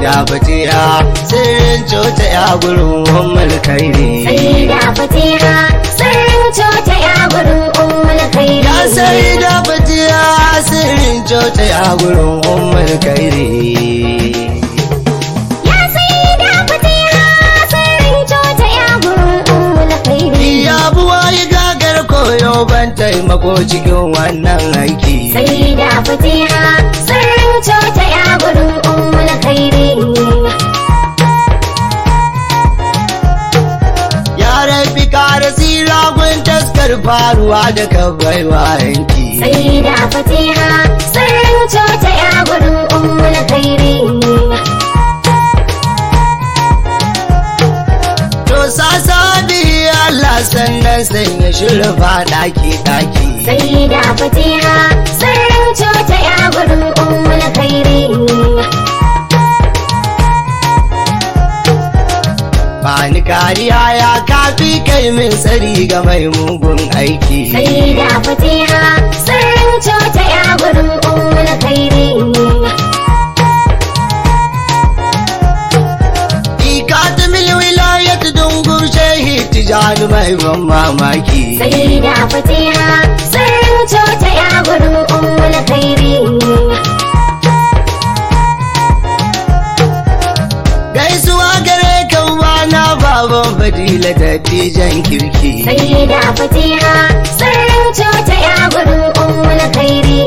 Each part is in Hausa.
da fatiha sirrin cota ya gurin ummul kairi sai da fatiha sirrin cota ya gurin ummul khairi ya sai da fatiha sirrin cota ya gurin ummul kairi ya sai da fatiha sirrin cota ya gurin ummul khairi ya buwa yi gagar koyo ban taimako cikin wannan aiki sai da fatiha sirrin cota ya gurin ummul khairi ya rafi kara tsira gun taskar faruwa da kabaiwa yanki sai da fatiha sirrin cota ya gurin ummul khairi To sasa bihi Allah sannan sanya shirfa daki daki. sai da fatiha sirrin cota ya gurin ummul khairi Bani kariya ya kafi kai min tsari ga mai mugun aiki. sai da fatiha sirrin cota ya gurin ummul khairi Ika ta mil wilayat dungur shehi tijani mai ban mamaki. sai da fatiha sirrin cota ya gurin ummul khairi Gaisuwa gare kan bana baban fadila da tijan kirki. sai da fatiha sirrin cota ya gurin ummul khairi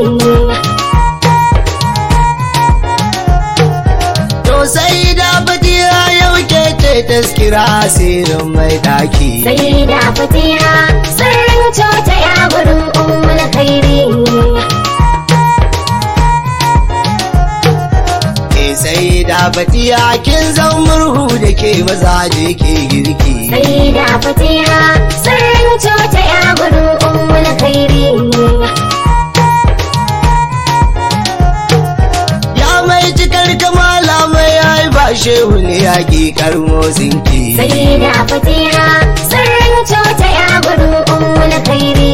To sai da fadila yau ke ce taskira asirin mai daki. sai da fatiha sirrin cota ya gurin ummul khairi Ke sai da fatiya kin zan murhu da ke mazaje ke girki. sai da fatiha sirrin cota ya gurin ummul khairi Ya mai cikar kamala mai haifa shehu ne ya ki motsin ki. sai da fatiha sirrin cota ya gurin ummul khairi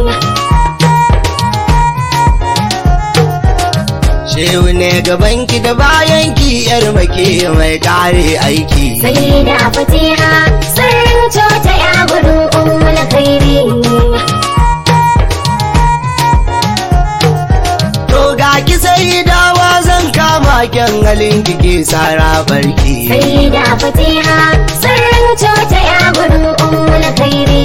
Shehu ne gaban ki da bayan ki yar make mai kare aiki. sai da fatiha sirrin cota ya gurin ummul khairi To ga ki sai dawa zan kama kyan halin ki ke sara barki. sai da fatiha sirrin cota ya gurin ummul khairi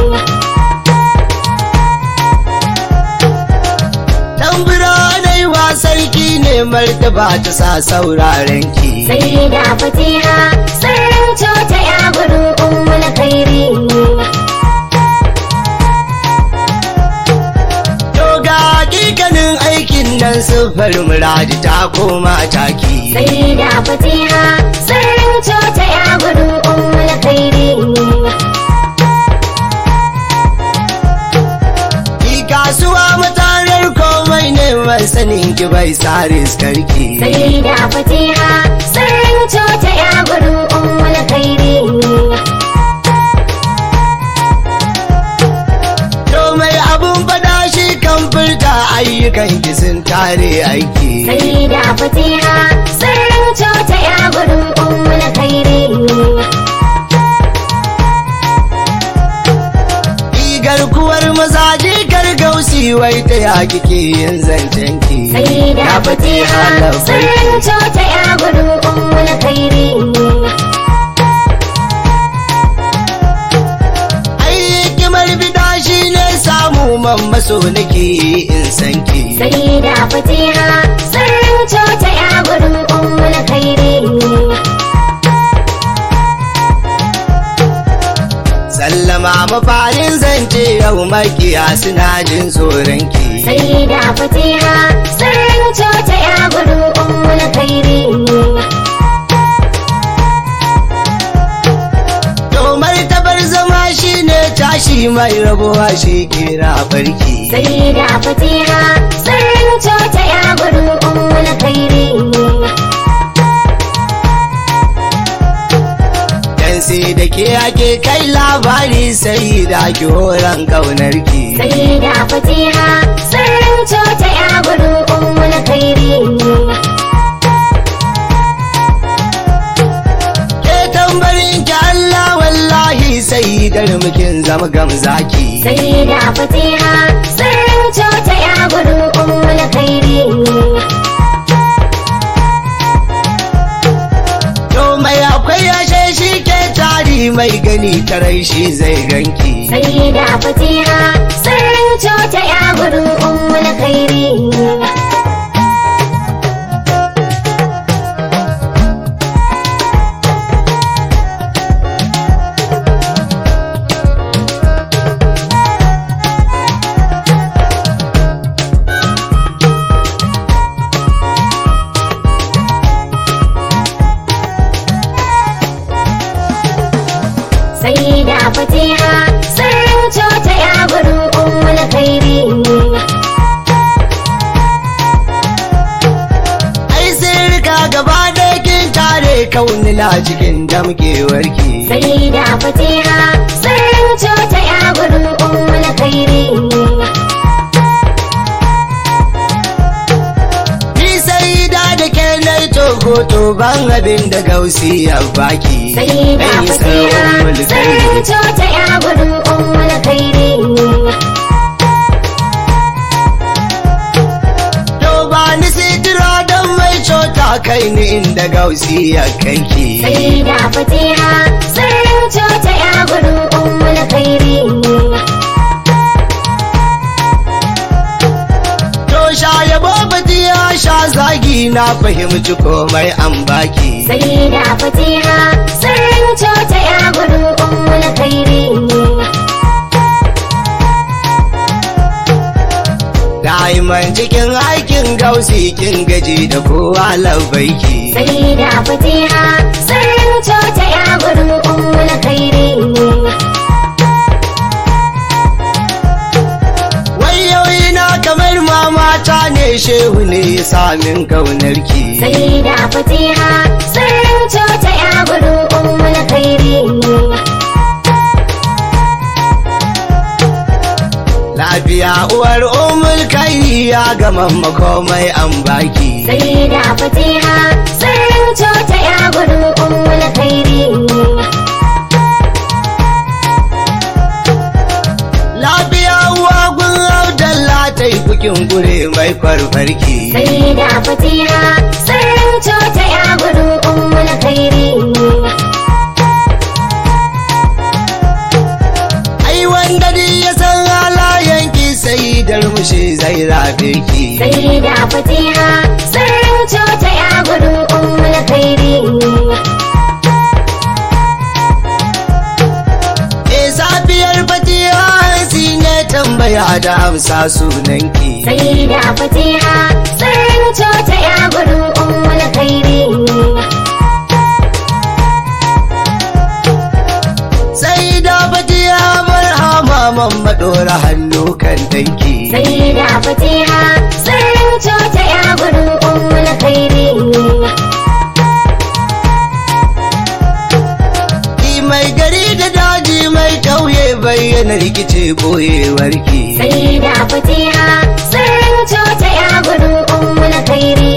Tambura dai wa sarki ne martaba ta sa sauraren ki. sai da fatiha sirrin cota ya gurin ummul khairi To ga hakikanin aikin nan siffar muradi ta koma taki. sai da fatiha sirrin cota ya gurin ummul khairi Ki kasuwa matarar komai neman sanin ki bai sare karki. sai da fatiha sirrin cota ya gurin ummul khairi To mai abun fada shi kan furta ayyukan ki sun tare aiki. sai da fatiha sirrin cota ya gurin ummul khairi Igar kuwar mazaje kar gausi wai ta ya kike yin zancen ki. sai da fatiha sirrin cota ya gurin ummul khairi Ayyukimar bida shi ne samu man maso nake in san ki. sai da fatiha sirrin cota ya gurin ummul khairi Sallama mafarin zance yau makiya suna jin tsoron ki. sai da fatiha sirrin cota ya gurin ummul khairi To martabar zama shi ne tashi mai rabuwa shi kira barki. sai da fatiha sirrin cota ya gurin ummul khairi Dan sai da ke ake kai labari sai da ki horon kaunar ki. sai da fatiha sirrin cota ya gurin ummul khairi da mukin zama gamzaki sai da fatiha sirrin cota ya gurin ummul khairi to mai akwai yashe shi ke tari mai gani tarai shi zai ganki sai da fatiha sirrin cota ya gurin ummul khairi sai da fatiha sirrin cota ya gurin ummul khairi ai sirka gaba ɗaya kin tare kaunina cikin damkewarki sai da fatiha sirrin cota ya gurin ummul khairi ni sai da da ke na togo to ban abin da gausi ya baki sai da Dan yi fatiha sarrafa mulkai. sirrin cota ya gurin ummul khairi To ba ni sidira don mai cota kai ni inda gausi ya kanki. sai da fatiha sirrin cota ya gurin ummul khairi To sha yabo ya sha zagi na fahimci komai an baki. sai da fatiha sirrin cota ya gurin ummul khairi Da'iman cikin aikin gausi kin gaji da kowa labbaiki. sai da fatiha sirrin cota ya gurin ummul khairi Wayoyi na kamar mamata ne shehu ne ya samin kaunarki. sai da fatiha sirrin cota ya gurin ummul khairi Lafiya uwar umul kai ya gama makomai an baki. sai da fatiha sirrin cota ya gurin ummul khairi Lafiya uwa gun Abdallah ta yi kukin gure mai farfarki. sai da fatiha sirrin cota ya gurin ummul khairi Ai wanda duk ya san halayenki sai darmushi zai rabe ki. sai da fatiha sirrin cota ya gurin ummul khairi E safiyar fatiha hansi ne tambaya da amsa sunanki. sai da fatiha sirrin cota ya gurin ummul khairi Sai da fatiha marhama mamma ɗora hannu kan danki. sai da fatiha sirrin cota ya gurin ummul khairi Ki mai gari da daji mai ƙauye bayyana rikice boyewarki. sai da fatiha sirrin cota ya gurin ummul khairi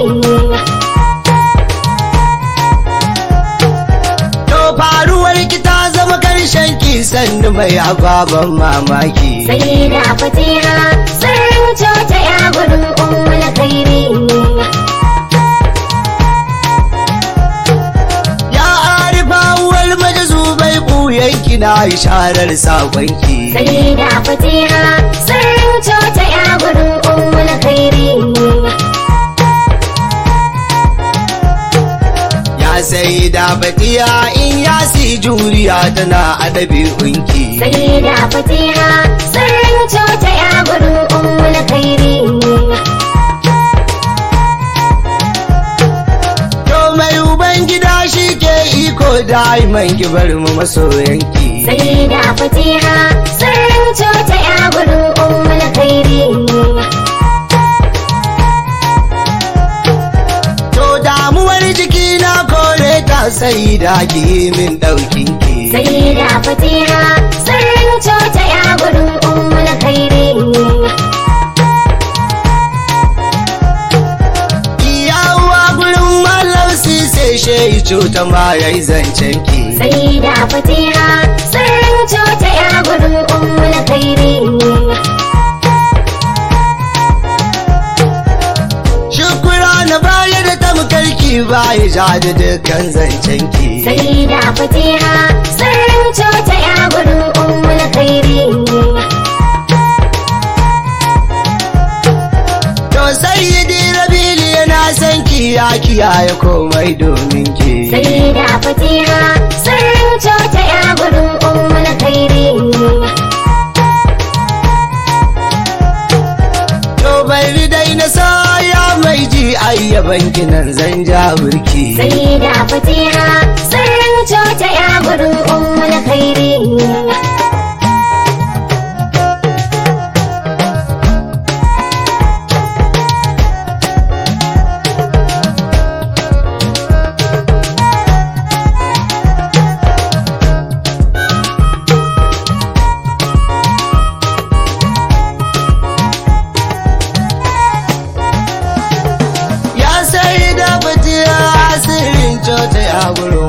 To faruwar ki ta zama karshen ki sannu mai ababen mamaki. sai da fatiha sirrin cota ya gurin ummul khairi Ya arifa uwar majazu bai buyan ki na isharar sakonki. sai da fatiha sirrin cota ya gurin ummul khairi Ya sai da batiya in ya si juriya tana adabi hunki. sai da fatiha sirrin cota ya gurin ummul khairi To mai ubangida shi ke iko daiman ki bar mu masoyanki. sai da fatiha sirrin cota ya gurin ummul khairi To damuwar jiki na kore ta sai da ki min ɗaukin ki. sai da fatiha sirrin cota ya gurin ummul khairi Iya uwa gurin malam sise shehi cuta ma yayi zancen ki. sai da fatiha sirrin cota bayi ja da dukkan zancen ki sai da fatiha sirrin cota ya gurin ummul khairi to sayyidi rabili yana san ki ya kiyaye komai domin ki sai da fatiha sirrin cota ya gurin ummul khairi to bai dai na sa ya mai ji ayyaban kinan zan ja burki sai da fatiha sirrin cota ya gurin ummul khairi ya sai da fatiha sirrin cota ya gurin